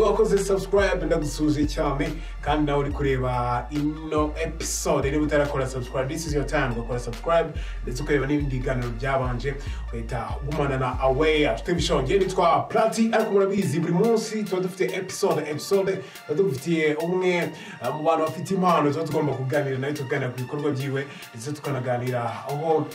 wakoze subscribe ndagusuhuje cyane kandi nawe uri kureba ino episode niba utarakora subscribe this is your time ugakora subscribe ndetse ukareba n'ibindi biganiro byabanje ugahita ugumana na away afite ibishonge nitwa plati ariko murabizi buri munsi tuba dufite episode episode tuba dufitiye umwe uh, mu bantu bafite impano tuba tugomba kuganira nawe tukaganira ku bikorwa byiwe ndetse tukanaganira aho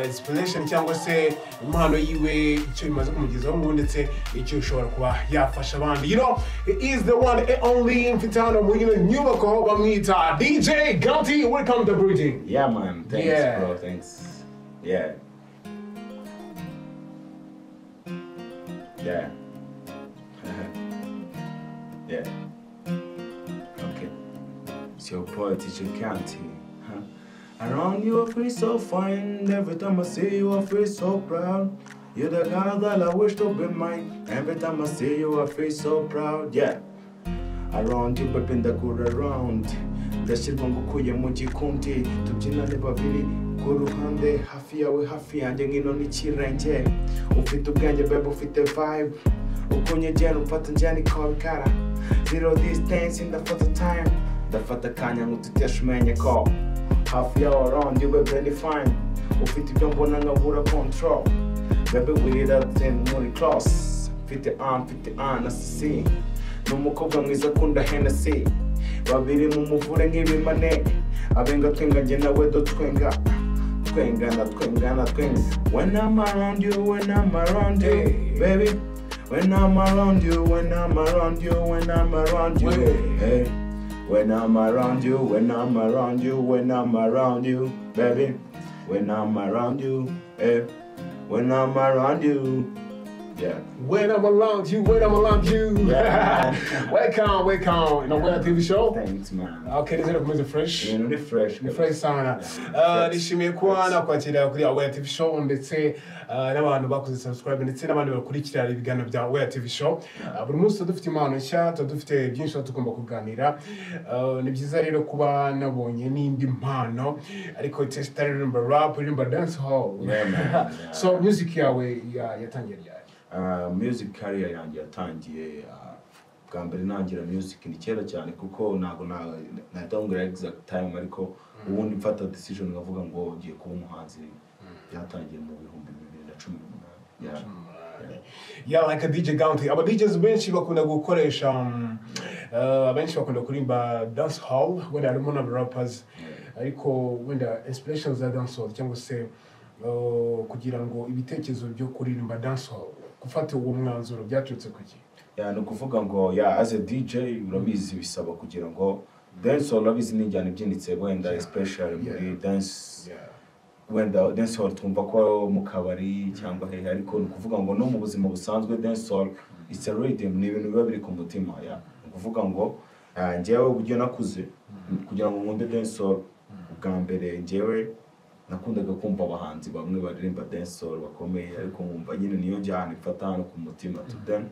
inspiration cyangwa se impano yiwe icyo bimaze kumugezaho mu ndetse icyo ushobora kuba yafasha abandi you know it is the one and only mfite hano mu ino nyubako bamwita dj ganti welcome to bridging Yeah, man. Thanks, Yeah. bro. Thanks. Yeah. Yeah. yeah. Okay. It's your boy, teacher County. Huh? Around you, I feel so fine. Every time I see you, I feel so proud. You're the girl that I wish to be mine. Every time I see you, I feel so proud. Yeah. around you baby ndakura around ndashyirwa ngo ukuye mu gikundi tubyinane babiri ku ruhande hafi yawe hafi yanjye ngino n'ikirenge ufite ubwenge baby ufite vibe ukunyegera umfata njyana ikabikara zero distance ndafata time ndafata akanya ngo tuteshumenye ko hafi yawe around you baby ni fine ufite ibyo mbona nkabura control baby we that thing muri close mfite an mfite an asisi ni umukobwa mwiza akunda henesi babiri mu muvure nk'ibimane abenga twenga njye nawe dutwenga twengana twengana twenga when I'm around you when I'm around you baby when I'm around you when I'm around you when I'm around you hey when I'm around you when I'm around you when I'm around you baby when I'm around you hey when I'm around you yeah When I'm around you, when I'm around you. Yeah. welcome, welcome. Ino Ngwena TV show. thanks man Okay, nizere kumeze fresh. ibintu ni fresh Ni fresh sana. Yeah. Uh, nishimiye kuba nakwakira kuri Aware TV show ndetse uh, n'abantu bakoze subscribe ndetse n'abandi bakurikira ibiganiro bya Aware TV show. Uh, buri munsi tuba dufite impano nshya, tuba dufite byinshi tuba tugomba kuganira. Uh, ni byiza rero kuba nabonye n'indi mpano ariko itesi itari iririmba rap, iririmba dance hall. Yeah, man. so music yawe ya- yatangiye ryari? Uh, music career yanjye yatangiye uh, bwa mbere nangira music ni kera cyane kuko ntabwo na- nahita nkubwira exact time ariko ubundi mfata decision nkavuga ngo ugiye kuba umuhanzi byatangiye mu bihumbi bibiri na cumi n'umunani Yeah. Yeah, like a DJ County. Aba DJs benshi bakunda gukoresha um, uh, abenshi bakunda kuririmba dance hall wenda harimo n'aba rappers ariko wenda inspiration za dance hall cyangwa se uh, kugira ngo ibitekerezo byo kuririmba dance hall gufata uwo mwanzuro byaturutse ku ki Yeah, ni ukuvuga ngo yeah, as a DJ urabizi bisaba kugira ngo dance urabizi ni injyana ibyinitse wenda especially muri Yeah. dance Yeah. wenda dance hall twumva ko mu kabari cyangwa hehe ariko ni ukuvuga ngo no mu buzima busanzwe dance hall it's a rhythm ni ibintu biba biri ku mutima ya ni ukuvuga ngo ah, njyewe uburyo nakuze kugira ngo nkunde dance hall bwa mbere njyewe nakundaga kumva abahanzi bamwe baririmba dance hall bakomeye ariko nkumva nyine niyo njyana ifata hano ku mutima to then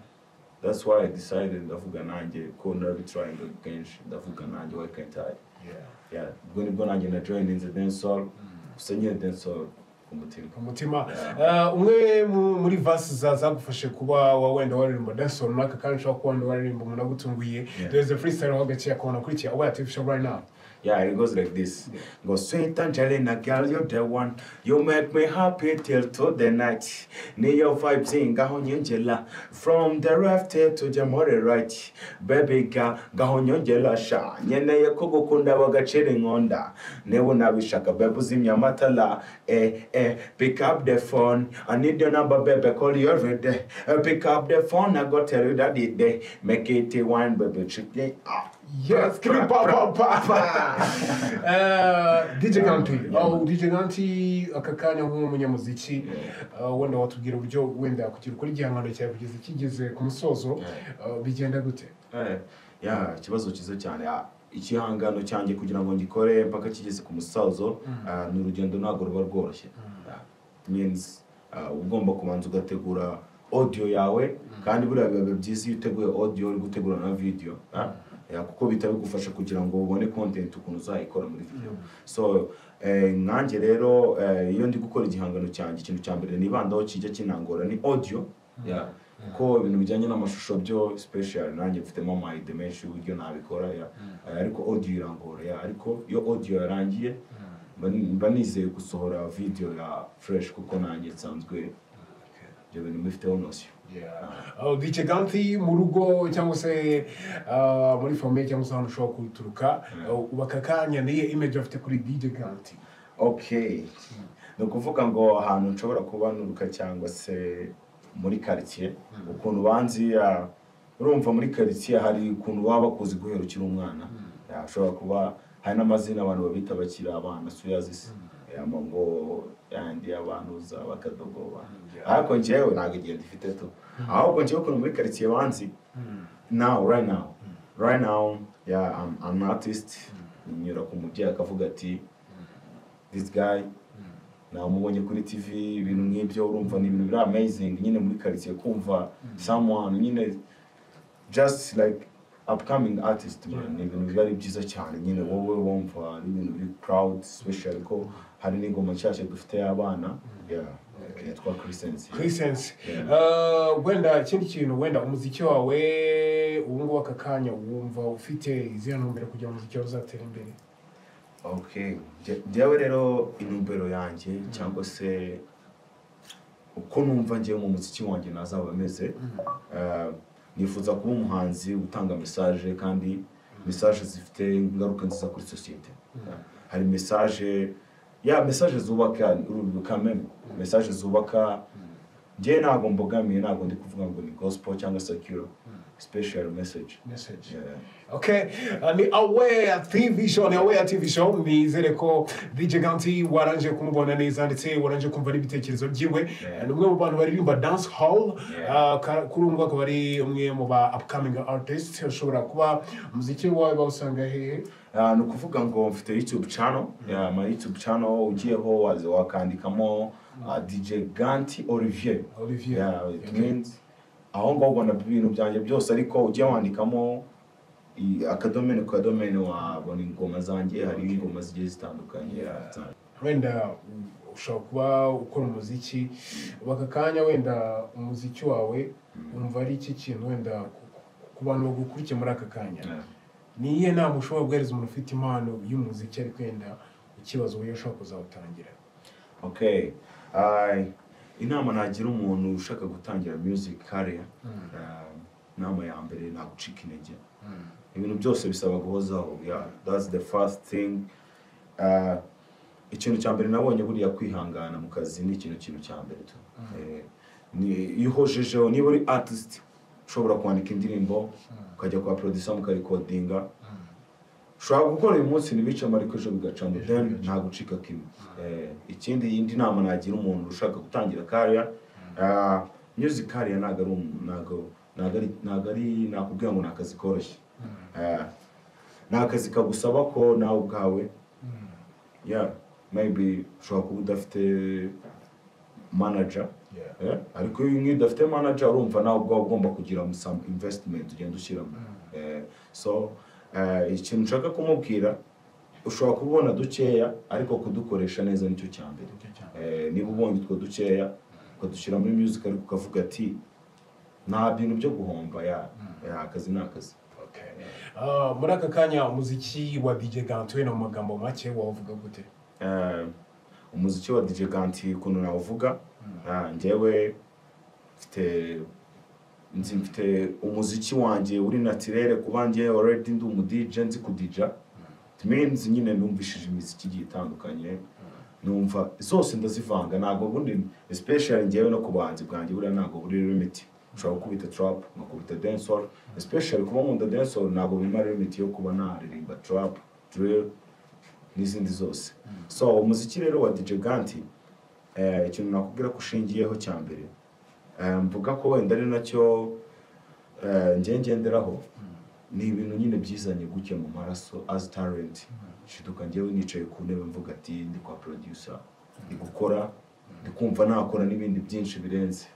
that's why I decided ndavuga nanjye ko narabitrying kenshi ndavuga nanjye why can't I Yeah. yeah ubwo nibwo nanjye na joyininze densol gusa nyine densol ku mutima ku mutima Uh, umwe mu- muri vasi za zagufashe kuba wa wenda waririmba dance hall runaka kandi ushobora kuba wenda waririmba umuntu agutunguye Yeah. there's a freestyle aho gaciya kubona akurikiye aware tv show right now yeah it goes like this go sweet angelina girl you're the one you make me happy till to the night niyo vibes ngaho nyongela from the left to the more right baby ga ngaho nyongela sha nyeneye ko gukunda bagacira inkonda niba unabishaka baby uzimya amatara eh eh pick up the phone i need your number baby call you every day Eh, pick up the phone i go tell you that it day make it one baby treat me up Yes, give me pa pa pa pa. DJ Ganti, oh DJ Ganti, aka kanya nk'umunyamuziki, uh, wenda watubwira uburyo wenda kugira ukora igihangano cyawe kugeza kigeze ku musozo uh, bigenda gute? Eh, ya ikibazo cyiza cyane Ah, igihangano cyanjye kugira ngo ngikore mpaka kigeze ku musazo ah, ni urugendo ntabwo ruba rworoshye Ah, means ah, uba ugomba kubanza ugategura audio yawe kandi buriya biba byiza iyo uteguye audio uri gutegura na video ah. Ya, kuko bihita bigufasha kugira ngo ubone content ukuntu uzayikora muri video so eh, nkanjye rero eh, iyo ndi gukora igihangano cyanjye ikintu cya mbere nibandaho kijya kinangora ni audio Ya, kuko ibintu bijyanye n'amashusho byo special nanjye mfitemo my dimenshi uburyo nabikora ya- ariko audio irangora ya ariko iyo audio yarangiye mba ni- mba nizeye gusohora video ya fresh kuko nanjye nsanzwe ibyo bintu mbifiteho nosiyo Uh, DJ Ganti mu rugo cyangwa se uh, muri famille cyangwa se ahantu ushobora kuturuka uh, ubaka akanya niyo image bafite kuri DJ Ganti okay ni ukuvuga ngo ahantu nshobora kubanuruka cyangwa se muri karitsiye ukuntu banziya urumva muri karitsiye hari ukuntu baba bakuzi guhera ukiri umwana Ya, ashobora kuba hari n'amazina abantu babita bakiri abana suyazisi ngo yandi abantu za bakadogoba ariko njyewe ntabwo igenda ifite tu ahubwo njyewe ukuntu muri karitsiye banzi now right now right now yeah, I'm, I'm an artist nyura ku mubyeyi akavuga ati this guy namubonye kuri tv ibintu nk'ibyo urumva ni ibintu biri amazing nyine muri karitsiye kumva someone nyine just like upcoming artist man ni ibintu biba ari byiza cyane nyine wowe wumva ari ibintu biri proud special ko hari n'ingoma nshyashya dufite y'abana yeah, yitwa christensen Chrisense Yeah. uh, wenda ikindi kintu wenda umuziki wawe ubu ngubu aka kanya wumva ufite izihe ntumbero kugira ngo umuziki wawe uzatera imbere okay Nje- njyewe rero intumbero yanjye cyangwa se uko numva njyewe mu muziki wanjye nazaba ameze eh, nifuza kuba umuhanzi utanga mesaje kandi mesaje zifite ingaruka nziza kuri sosiyete hari mesaje ya mesaje zubaka urubyiruko kameme mesaje zubaka njyewe ntabwo mbogamiye ntabwo ndi kuvuga ngo ni gospel cyangwa secure special message message Yeah. Okay, uh, ni Aware TV show, ni Aware TV show, nizere ko DJ Ganti waranje kumubona neza ndetse waranje kumva n'ibitekerezo byiwe. Yeah. Ni umwe mu bantu baririmba dance hall, Yeah. uh, ka- kuri ubu ngubu akaba ari umwe mu ba upcoming artists, ushobora kuba umuziki wawe bawusanga hehe? Ah, ni ukuvuga ngo mfite youtube channel yeah, my youtube channel ugiyeho waza wakandikamo ah, dj ganti olivier Olivier. Yeah, it Okay. means- aho ngaho ubona ibintu byanjye byose ariko ugiye wandikamo i- akadomene ku kadomene wabona ingoma zanjye hari ingoma zigiye zitandukanye yeah. Wenda uh, ushobora kuba ukora umuziki, baka kanya wenda umuziki wawe umva ari iki kintu wenda ku- ku bantu bagukurikiye muri aka kanya. Yeah. ni iyihe nama ushobora guhereza umuntu ufite impano y'umuziki ariko wenda ikibazo uburyo ushobora kuzawutangira okay Ai, inama nagira umuntu ushaka gutangira music career ah, inama ya mbere nagucika intege ibintu byose bisaba guhozaho yeah, that's the first thing Ah, ikintu cya mbere nabonye buriya kwihangana mu kazi ni ikintu kintu cya mbere tu Eh, ni- iyo uhojejeho niba uri artist ushobora kwandika indirimbo ukajya kwa producer mukarekodinga ushobora gukora uyu munsi ntibice amariko ejo bigacamo then nta gucika kimwe Eh, ikindi yindi nama nagira umuntu ushaka gutangira kariya music kariya ntabwo ari umu- ntabwo- ntabwo ari ntabwo ari nakubwira ngo ni akazi koroshye Eh, ni akazi kagusaba ko nawe ubwawe yeah maybe ushobora kuba udafite manager Yeah. Eh, ariko iyo nk'iyo udafite manager urumva nawe ubwawe ugomba kugira some investment ugenda ushyiramo Eh, so eh, ikintu nshaka kumubwira ushobora kubona dukeya ariko kudukoresha neza nicyo cya mbere Nicyo cya Eh, niba ubonye utwo dukeya ukadushyira muri music ariko ukavuga ati nta bintu byo guhomba ya ya, akazi ni akazi Okay. Ah, muri aka kanya umuziki wa DJ Gantu wenda mu magambo make wavuga gute Eh, umuziki wa DJ Ganti ukuntu nawuvuga Ah, njyewe mfite nzi mfite umuziki wanjye uri natirere kuba njye already ndi umu DJ nzi kudija it means nyine numvishije imiziki igiye itandukanye numva zose ndazivanga ntabwo bundi especially njyewe no ku buhanzi bwanjye buriya ntabwo buri limit ushobora gukubita trap nkakubita dancehall especially kuba nkunda dancehall ntabwo bimara limit yo kuba naririmba trap drill n'izindi zose so umuziki rero wa DJ Ganti eh, ikintu nakubwira ko ushingiyeho cya mbere eh, mvuga ko wenda ari nacyo eh, njye ngenderaho ni ibintu nyine byizanye gutya mu maraso as talent nshiduka njyewe nicaye ku ntebe mvuga ati ndi kwa producer ndi gukora ndi kumva nakora n'ibindi byinshi birenze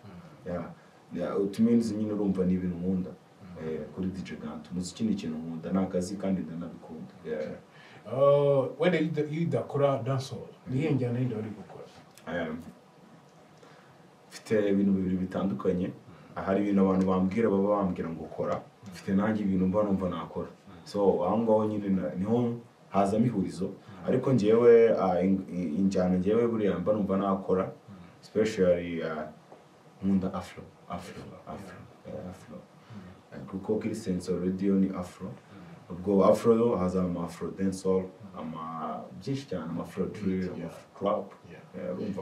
Yeah. Yeah, utumenzi nyine urumva ni ibintu nkunda eh, kuri DJ Ganti umuziki ni ikintu nkunda ni akazi kandi ndanabikunda Yeah. Ah, wenda iyo uda- iyo udakora dancehall ni iyihe njyana yindi wari gukora Um, mfite ibintu bibiri bitandukanye hari ibintu abantu bambwira baba bambwira ngo kora mfite nanjye ibintu mba numva nakora so aho ngaho nyine na- niho hazamo ihurizo ariko ngewe ah, in- in- injyana ngewe buriya mba numva nakora especially ah, nkunda afro afro afro eh, afro Eh, kuko kuri sense radio ni afro ubwo afro yo haza ama afro dancehall ama byinshi cyane ama afro drill ama afro club Yeah. Eh, urumva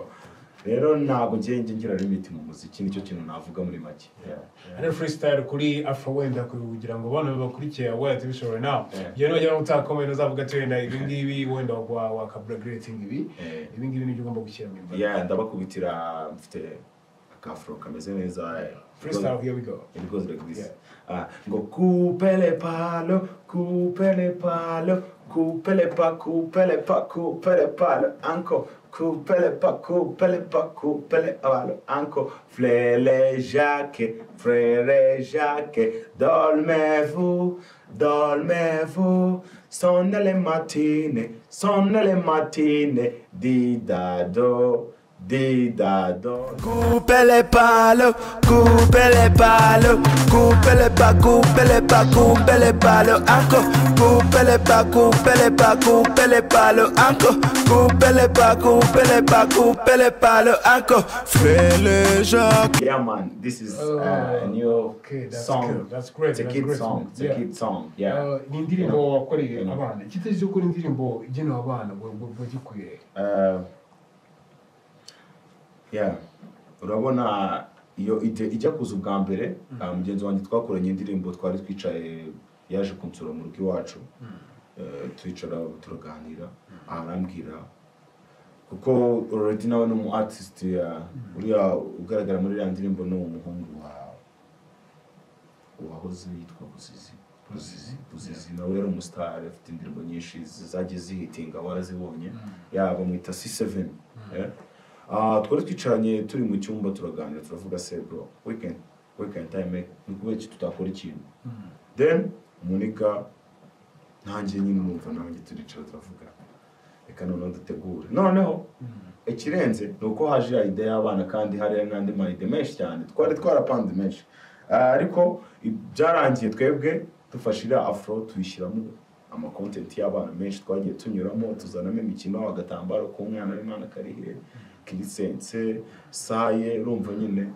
rero ntabwo ngiye njye ngira limiti mu muziki nicyo kintu navuga muri make Hano freestyle kuri Afro wenda kugira ngo abana babakurikiye wenda tubishobore nawe. Yeah. Iyo nugera mu utakomeye uzavuga ati wenda ibi ngibi wenda wa wakaburagirating ibi. Yeah. Ibi ngibi nibyo ugomba gushyira mu mbaraga. Yeah, ndabakubitira mfite akafro kameze neza eh, Freestyle here we go. It goes like this. Yeah. Ah, ngo kupele palo, kupele palo, kupele pa, kupele pa, kupele palo, anko, kupele pa, kupele pa, kupele palo, anko, flele jacque, frère jacque, dormez-vous, dormez-vous, sonne le matine, sonne le matine, di dado, di dado. Coupe les palos, coupe les palos, coupe les pas, coupe les pas, coupe les palos, encore. Coupe les pas, coupe les pas, coupe les palos, encore. Coupe les pas, coupe les pas, coupe les palos, encore. Fais le jacques. Yeah, man, this is uh, Oh, a new okay, that's song. good, that's great, It's a that's kid great. song. It's Yeah. a kid song. Yeah. Eh, Ni indirimbo wakoreye Yeah. abana. Icyitezo cyo gukora indirimbo igenewe abana wagikwiye. Uh, yeah. Urabona iyo ide- ijya kuza ubwa mbere ah, mugenzi wanjye twakoranye indirimbo twari twicaye yaje kunsura mu rugo iwacu Eh, twicara turaganira arambwira kuko already nawe ni umu artist ya uriya ugaragara muri iriya ndirimbo ni umuhungu wa uwahoze yitwa Buzizi Buzizi Buzizi nawe yari umusitari afite indirimbo nyinshi zagiye zihitinga warazibonye ya bamwita C7 yeah. Ah, twari twicaranye turi mu cyumba turaganira turavuga se bro weekend weekend time ni kubera iki tutakora ikintu then muniga nanjye nyine numva nanjye turicara turavuga reka noneho dutegure noneho ikirenze ni uko haje ya ide y'abana kandi hariya n'andi mayide menshi cyane twari twarapanze menshi Ah, ariko i- byarangiye twebwe dufashe iriya afro tuyishyiramo amakontenti y'abana menshi twagiye tunyuramo tuzanamo imikino agatambaro k'umwana w'imana karihe kirisense saye urumva nyine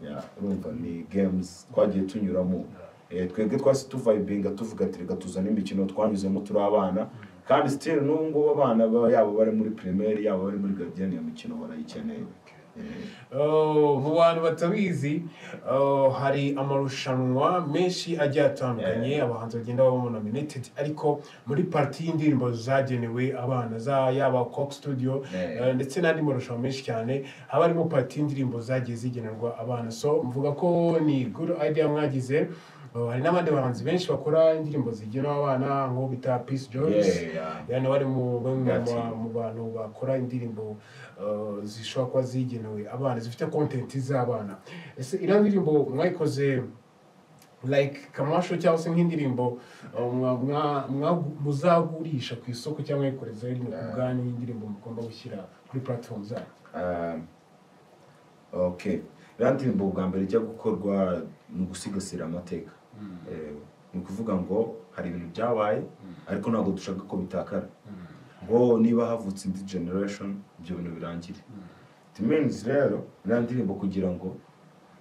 ya urumva ni games twagiye tunyuramo Eh, twebwe twasi tuvayibinga tuvuga ati reka tuzane imikino twanyuzemo turi abana kandi still n'ubu ngubu abana ba- yaba bari muri primaire yaba bari muri garidiyeni iyo mikino barayikeneye Eh, Oh, mu bantu batabizi oh, hari amarushanwa menshi agiye atandukanye Yeah. abahanzi bagenda babamo nominated ariko muri parti y'indirimbo zagenewe abana za yaba cox studio Yeah. eh, ndetse n'andi marushanwa menshi cyane haba harimo parti y'indirimbo zagiye zigenerwa abana so mvuga ko ni good idea mwagize Oh, hari n'abandi bahanzi benshi bakora indirimbo zigenewe abana nk'uwo bita peace joyce Yeah, yeah. yani bari mu bamwe mu- Gati. mu bantu bakora indirimbo uh, zishobora kuba zigenewe abana zifite kontenti z'abana ese iriya ndirimbo mwayikoze like kamasho cyangwa se nk'indirimbo uh, mwa- mwa- mwa- muzagurisha ku isoko cyangwa mwayikoreza rino ku bwanyu y'indirimbo mugomba gushyira kuri platform zanyu Um, okay iriya ndirimbo bwa mbere ijya gukorwa ni ugusigasira amateka Eh, ni ukuvuga ngo hari ibintu byabaye ariko ntabwo dushaka ko bitakara ngo niba havutse indi generation ibyo bintu birangire it means rero iriya ndirimbo kugira ngo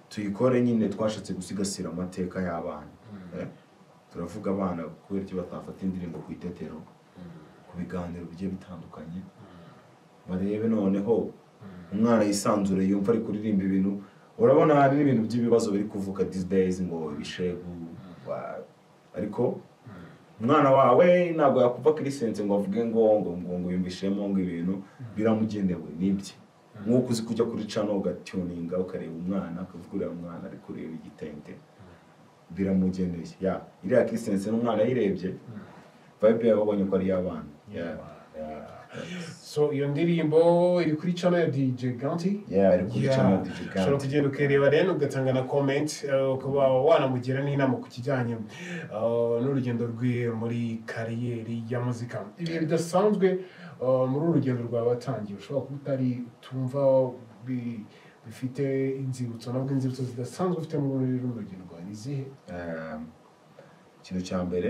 tuyikore nyine twashatse gusigasira amateka y'abana Eh, turavuga abana kubera iki batafata indirimbo ku itetero ku biganiro bigiye bitandukanye barebe noneho umwana yisanzure yumva ari kuririmba ibintu urabona hari n'ibintu by'ibibazo biri kuvuka these days ngo ibishegu wa- ariko umwana wawe ntabwo yakumva kirisense ngo avuge ngo ngo ngo ngo yumvishemo ngo ibintu biramugenewe nibye nk'uko uzi kujya kuri cano ugatuninga ukareba umwana ukavuga uriya mwana ari kureba igitente biramugeneye ya iriya kirisense n'umwana yayirebye vibe yabonye ko ari iy'abana Yeah, yeah. so iyo ndirimbo iri kuri channel ya dj ganti Yeah, iri kuri channel ya DJ Ganti. ushobora kugenda ukireba rero ugatanga na comment eh, ukaba wanamugira n'inama ku kijyanye eh, n'urugendo rwe muri kariyeri ya muzika ibihe bidasanzwe eh, muri uru rugendo rwawe watangiye ushobora kuba utari utumva bi- bifite inzibutso nabwo inzibutso zidasanzwe ufite muri runo rwa ni izihe Eh, ikintu cya mbere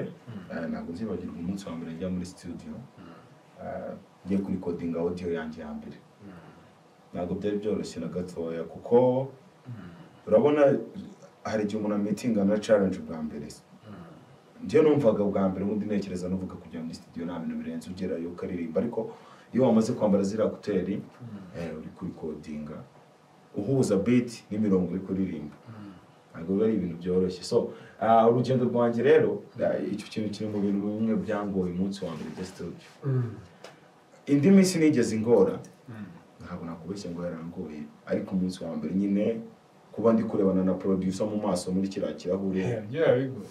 eh, ntabwo nzibagirwa umunsi wa mbere njya muri studio Eh, ngiye kurikodinga audio yanjye ya mbere ntabwo byari byoroshye na gatoya kuko urabona hari igihe umuntu amitinga na challenge bwa mbere njyewe numvaga bwa mbere ubundi ntekereza nuvuga kujya muri studio nta bintu birenze ugerayo ukaririmba ariko iyo wamaze kwambara ziriya kuteri eh, uri kurikodinga uhuza beat n'imirongo uri kuririmba ntabwo biba ari ibintu byoroshye so ah, urugendo rwanjye rero ah, icyo kintu kiri mu bintu bimwe byangoye umunsi wa mbere bya studio indi minsi nigeze ingora ntabwo nakubeshya ngo yarangoye ariko umunsi wa mbere nyine kuba ndi kurebana na producer mu maso muri kiriya kirahure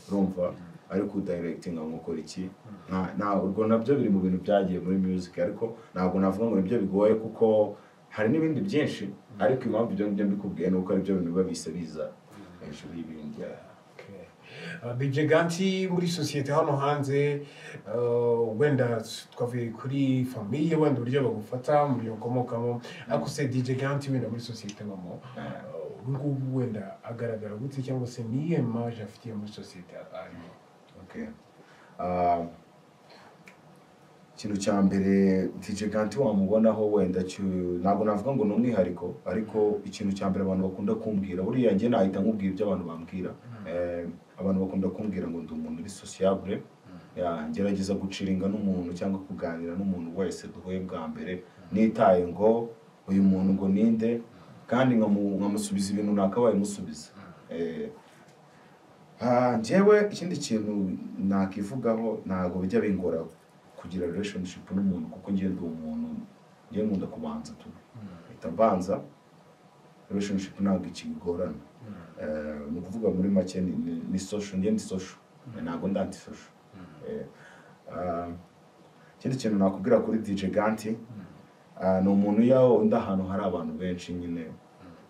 urumva ariko udayiregitinga ngo ukora iki Nta- nta urwo nabyo biri mu bintu byagiye muri music ariko ntabwo navuga ngo nibyo bigoye kuko hari n'ibindi byinshi ariko impamvu ibyo ngibyo mbikubwiye ni uko aribyo bintu biba bihise biza hejuru y'ibindi bj ganti muri sosiyete hano hanze uh, wenda twavuye kuri famiye wenda uburyo bagufata mu buryo ukomokamo ariko se dj ganti wenda muri sosiyete bamo ubu ngubu wenda agaragara gute cyangwa se niye maje afitiye muri sosiyete arimo Okay. Ah, ikintu cya mbere DJ Ganti wamubonaho wenda cyu- ntabwo navuga ngo ni umwihariko ariko ikintu cya mbere abantu bakunda kumbwira buriya njye nahita nkubwira ibyo abantu bambwira Eh, abantu bakunda kumbwira ngo ndi umuntu uri sociable Ya, ngerageza guciringa n'umuntu cyangwa kuganira n'umuntu wese duhuye bwa mbere nitaye ngo uyu muntu ngo ninde kandi nkamu- nkamusubiza ibintu nakabaye musubiza Eh, Ah, njyewe ikindi kintu nakivugaho ntabwo bijya bingora kugira relationship n'umuntu kuko njyewe ndi umuntu njyewe nkunda kubanza tu mpita mbanza relationship ntabwo ikigorana Eh, ni ukuvuga muri make ni- ni- ni social njyewe ndi social ntabwo ndi anti social Eh, ah, ikindi kintu nakubwira kuri DJ Ganti ah, ni umuntu yaho undi ahantu hari abantu benshi nyine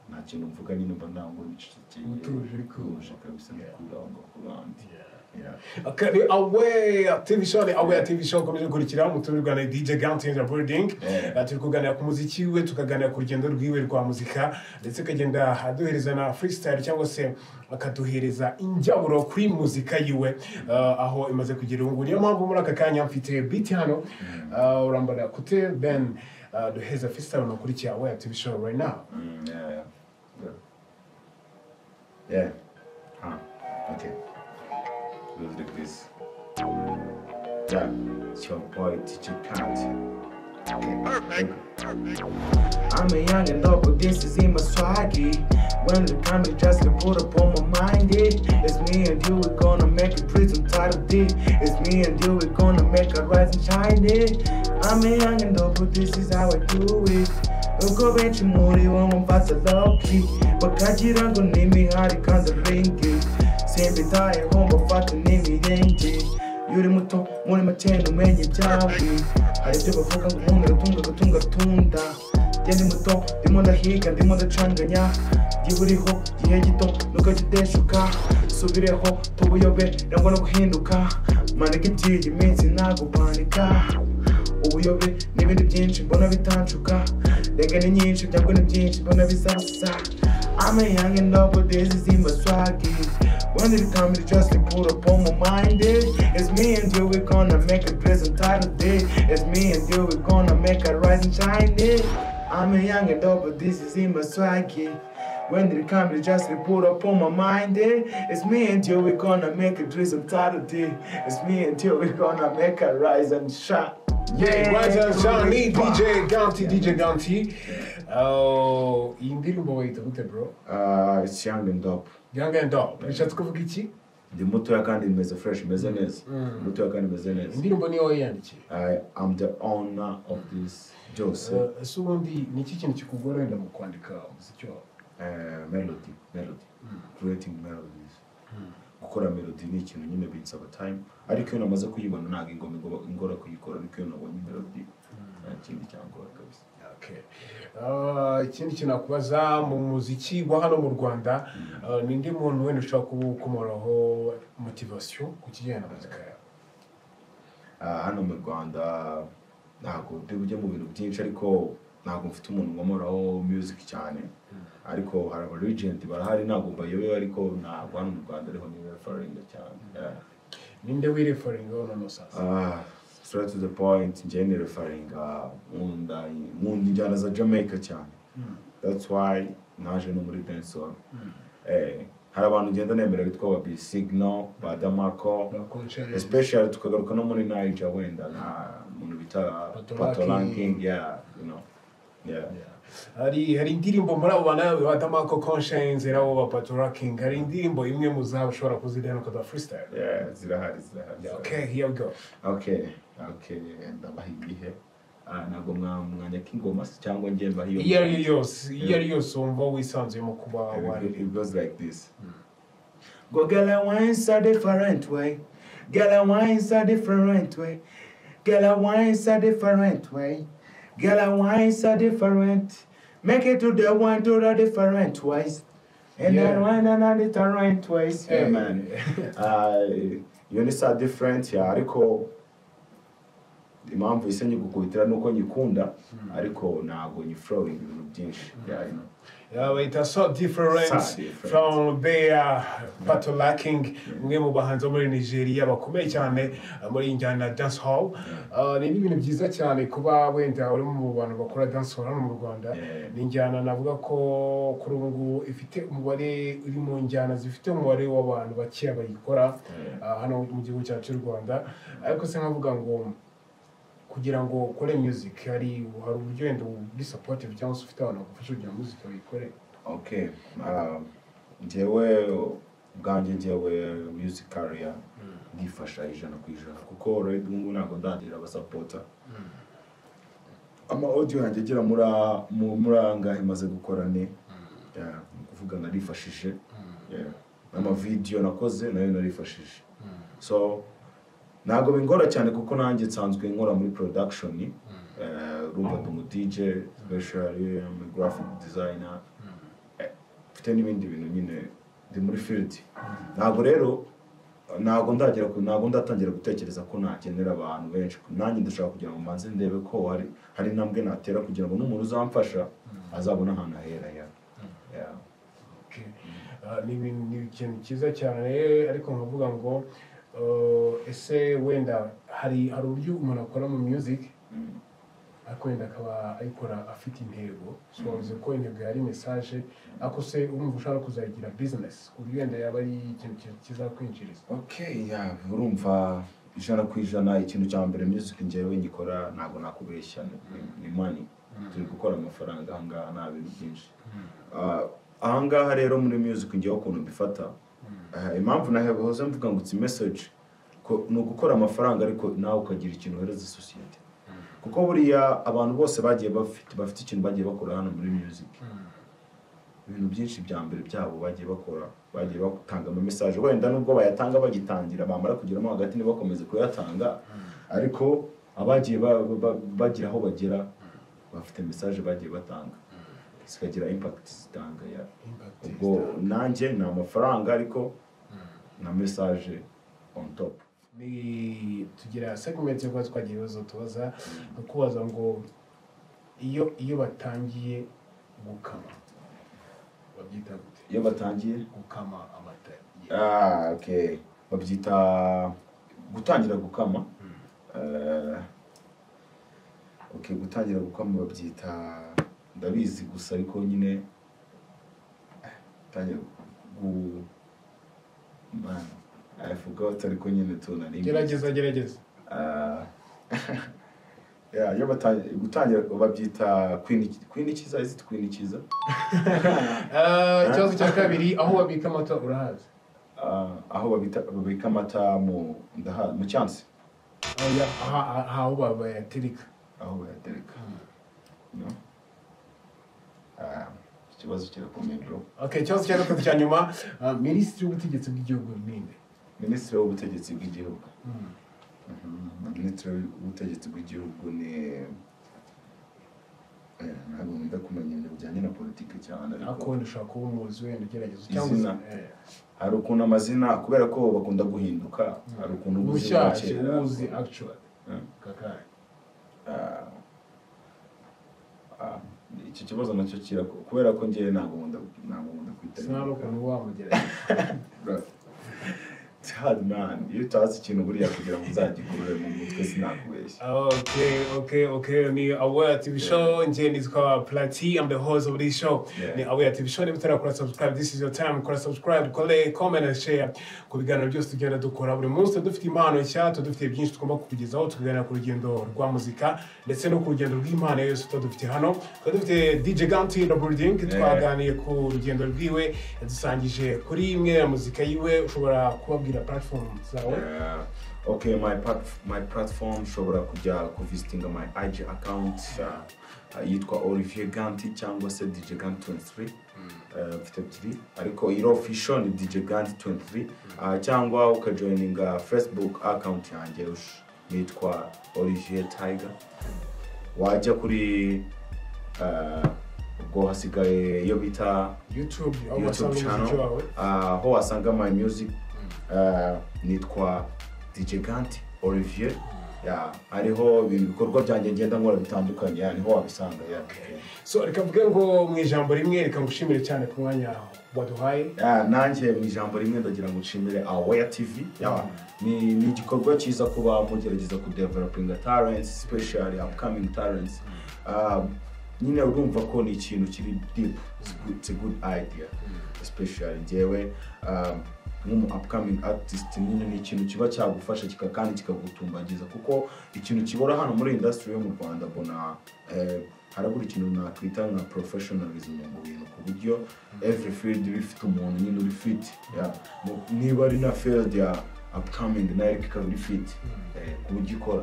nta kintu mvuga nyine mba ndangura ibicecekeye Utuje ariko. utuje kabisa ndikura aho ngaho ku bandi Yeah. akari awe TV show ni awe TV show ukomeje gukurikira mu turi kuganira DJ Gant in the building Yeah. Eh, turi kuganira ku muziki we tukaganira ku rugendo rwiwe rwa muzika ndetse akagenda aduhereza na freestyle cyangwa se akaduhereza injyaburo kuri muzika yiwe eh, aho imaze kugira ubu niyo mpamvu muri aka kanya mfite beat hano eh, urambara kute Ben eh, duheza freestyle unakurikiye awe TV show right now Mm, yeah, yeah. Yeah. Yeah. Huh. Okay. We'll do this. Yeah. It's your boy, Teacher County. Okay. Perfect. I'm a young and up, but this is in my swaggy. When the time is just to put up on my mind, it. It's me and you, we're gonna make a prison title deed. It's me and you, we're gonna make a rise and shine it. I'm a young and up, but this is how I do it. Uko benshi muri bo mumfatsa loki bakagira ngo ni imihari kandi ringi simbitayeho mbafate n'imirenge iyo uri muto muri makeni umenye ibyawe hari ibyo bavuga ngo umuntu aratunga agatunga atunda njye ndi muto ndimo ndahiga ndimo ndacanganya igihe uriho igihe gito nuko gideshuka subireho tubuyobe nangwa no guhinduka maneka iby'iyi minsi ntabwo panika ubuyobe n'ibindi byinshi mbona bitancuka rega ni nyinshi byabwo ni byinshi mbona bizabusa I'm a young and up with this is in my swaggy When it comes to just to put up on my mind it. It's me and you, we're gonna make a present title day It's me and you, we're gonna make a rise and shine it I'm a young and up with this is in my swaggy when it comes to just to put up on my mind it. It's me and you, we're gonna make a drizzle title day It's me and you, we're gonna make a rise and shine Yeah, Rise and Shine, ni DJ Ganti, DJ Ganti. Uh, iyi ndirimbo bayita gute bro? Uh, it's young and dope. Young and Dog. Bishatse kuvuga iki? Ndi mutoya kandi imeze fresh, imeze neza. Mutoya kandi imeze neza. Indirimbo ni wowe yandikiye. I am the owner of this Jose Uh, Ese ubundi ni iki kintu kikugora wenda mu kwandika umuziki wawe? uh, melody, melody. Creating melodies. Gukora melody ni ikintu nyine binsaba time, ariko iyo namaze kuyibona ntabwo ingoma ingoba- ingora kuyikora, ariko iyo nabonye melody nta kindi cyangora kabisa. Okay. Uh, ikindi kintu nakubaza mu muziki wa hano mu Rwanda uh, ni ndi muntu wenda ushobora kuba ukomoraho motivation ku kijyanye na muzika yawe. Ah, hano mu Rwanda ntabwo ndi bujye mu bintu byinshi ariko ntabwo mfite umuntu nkomoraho music cyane. ariko hari abarigenti barahari ntabwo mbayobewe ariko ntabwo hano mu rwanda ariho niwe refaringa cyane Yeah. ninde wirefaringa wowe noneho sasa Ah, straight to the point njyewe ni refaringa nkunda nkunda injyana za jamaica cyane that's why naje no muri dancehall eh hari abantu ngenda nemera bitwa ba bisignal ba damako bakonshare especially tukagaruka no muri niger wenda na muntu bita Patoranking. patoranking yeah you know yeah hari hari indirimbo muri abo bana batamako conscience rabo ba paturaking hari indirimbo imwe mu zabo ushobora kuzidana ukada freestyle yeah zirahari zirahari zirahari. okay here we go okay okay ndabaha igihe Ah, ntabwo mwamwanya k'ingoma se cyangwa njye mbaha iyo iyo ari yo yose iyo ari yo yose wumva wisanzuyemo kuba waririmba It goes like this. Go girl, I wines a different way. Girl, I wines a different way. Girl, I wines a different way. Girl, I wines a different. Make it to the one to the different ways. And Yeah. then one another different ways. Hey. Yeah, man. uh, you need a different, yeah, ariko impamvu isa nyigukubitira nuko nyikunda ariko ntabwo nyifurowinga ibintu byinshi yeah, you know. Yeah, but it is so different So different. from their battle lacking umwe mu bahanzi bo muri nigeria bakomeye cyane uh, muri injyana dance hall Uh, rero ibintu byiza cyane kuba wenda uri mu bantu bakora dance hall hano mu rwanda Yeah. ni injyana navuga ko kuri ubu ngubu ifite umubare uri mu njyana zifite umubare w'abantu bakeya bayikora Yeah. uh, hano mu gihugu cyacu cy'u rwanda ariko se nkavuga ngo kugira ngo ukore music hari hari uburyo wenda uri supportive cyangwa se ufite abantu bagufasha kugira ngo music bayikore okay um, njyewe ubwanjye njyewe music career ndifasha ijana ku ijana kuko already ubu ngubu ntabwo ndagira abasapota ama audio yanjye agera muri a- mu- muri angahe maze gukora ni Yeah, ni ukuvuga narifashije Yeah. n'amavidiyo nakoze nayo narifashije so ntabwo bingora cyane kuko nanjye nsanzwe nkora muri production Eh, urumva ndi umu DJ specially I'm a graphic designer Eh, mfite n'ibindi bintu nyine ndi muri field ntabwo rero ntabwo ndagera ku ntabwo ndatangira gutekereza ko nakenera abantu benshi nanjye ndashaka kugira ngo mbanze ndebe ko hari hari intambwe natera kugira ngo n'umuntu uzamfasha azabone ahantu ahera ya Yeah. Okay. Ah, ni ibintu- ni ikintu cyiza cyane ariko nkavuga ngo uh, ese wenda hari hari uburyo umuntu akora mu music Mm. ariko wenda akaba ayikora afite intego so wavuze ko intego yari message ariko se urumva ushaka kuzagira business ku buryo wenda yaba ari ikintu ki- kizakwinjiriza okay yeah, urumva ijana ku ijana ikintu cya mbere music njyewe nyikora ntabwo nakubeshya ni- ni money turi gukora amafaranga ahangaha nta bintu byinshi Ah, ahangaha rero muri music njyewe ukuntu mbifata ah, impamvu nahoze mvuga ngo it's message ko- ni ugukora amafaranga ariko nawe ukagira ikintu uhereza sosiyete kuko buriya abantu bose bagiye bafite bafite ikintu bagiye bakora hano muri music ibintu byinshi bya mbere byabo bagiye bakora bagiye batanga ama message wenda nubwo bayatanga bagitangira bamara kugeramo hagati ntibakomeze kuyatanga ariko abagiye ba- ba- ba- bagira aho bagera bafite message bagiye batanga zikagira impact zitanga ya Impact ubwo nanjye ni amafaranga ariko na message on top Ni- tugira segment yo kuba twagira ibibazo tubaza no kubaza ngo iyo iyo batangiye gukama babyita gute iyo batangiye gukama amata Ah, okay. Babyita gutangira gukama. Eh, okay, gutangira gukama babyita ndabizi gusa ariko nyine eh, gutangira gu man I forgot ariko nyine tunari. gerageza gerageza Ah, yeah, iyo batangira gutangira babyita kwinikiza kwinikiza is it kwinikiza? Ah, ikibazo cya kabiri aho babika amata urahazi Ah, aho babita babika amata mu ndaha mu cyansi. Oya, aha- aha- aho ba- bayatereka aho bayatereka no Ah, ikibazo kirakomeye bro okay ikibazo cya gatatu cya nyuma ah, minisitiri w'ubutegetsi bw'igihugu ninde minisitiri w'ubutegetsi bw'igihugu Mhm. minisitiri w'ubutegetsi bw'igihugu ni Eh, ntabwo nkunda kumenya ibintu bijyanye na politiki cyane ariko ariko wenda ushobora kuba umuzi wenda ugerageza cyangwa Izina. Eh, hari ukuntu amazina kubera ko bakunda guhinduka hari ukuntu uba uzi ubwa mushyashya kera. uwuzi actually Eh, kakahe ah, ah, icyo kibazo nacyo kira kubera ko ngewe ntabwo nkunda ntabwo nkunda kwitabira ukuntu wamugerera Bro, Tad man iyo utazi ikintu buriya kugira ngo uzagikurure mu mutwe sinakubeshya Okay, okay, okay. Ni Aware TV Show. Njeni is called Platy. I'm the host of this show. Yeah. Ni Aware TV Show. Nibutera kora subscribe. This is your time. Kora subscribe, kole, comment and share. Ku biganiro byose tugenda dukora buri munsi. Dufite impano nshya, dufite byinshi tugomba kukugezaho. Tuganira ku rugendo rwa muzika ndetse no ku rugendo rw'impano yose tudufite hano. Tukaba dufite DJ Ganti na Building. Twaganiriye ku rugendo rwiwe. Yadusangije kuri imwe ya muzika yiwe. Ushobora kubabwira platform zawe. Yeah. okay my pat my platform ushobora kujya kuvisitinga my ig account uh, uh, yitwa olivier ganti cyangwa se dj ganti 23 Uh, mfite ebyiri ariko iro official ni dj ganti 23 uh, cyangwa ukajoininga facebook account yanjye ush- nitwa olivier tiger wajya kuri uh, ubwo hasigaye iyo bita YouTube. aho youtube wasanga umuziki channel wawe. uh, aho wasanga my music uh, nitwa dj ganti olivier yeah, hariho ibikorwa byanjye ngenda nkora bitandukanye yeah, niho wabisanga yeah. so reka mvuge ngo mu ijambo rimwe reka ngushimire cyane ku mwanya waduhaye Yeah, nanjye mu ijambo rimwe ndagira ngo nshimire aware tv yeah. ni, ni igikorwa cyiza kuba mugerageza kudevelopinga talents especially upcoming talents um, nyine urumva ko ni ikintu kiri deep it's good, it's a good idea especially njyewe um, nk'umu upcoming artist nyine ni ikintu kiba cyagufasha kika kandi kikagutumbagiza kuko ikintu kibura hano muri industry yo mu rwanda mbona eh, harabura ikintu nakwita nka professionalism mu bintu ku buryo every field iba ifite umuntu nyine uri fit yeah. Mu- niba ari na field ya upcoming nayo ariko ikaba iri fit eh, ku buryo ikora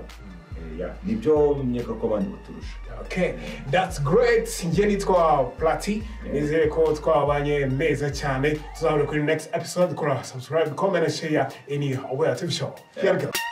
Eh, yeah. nibyo nkeka ko abandi baturusha okay that's great njye nitwa plati nizere ko twabanye neza cyane tuzahura kuri next episode kora subscribe comment and share any aware tv show here we go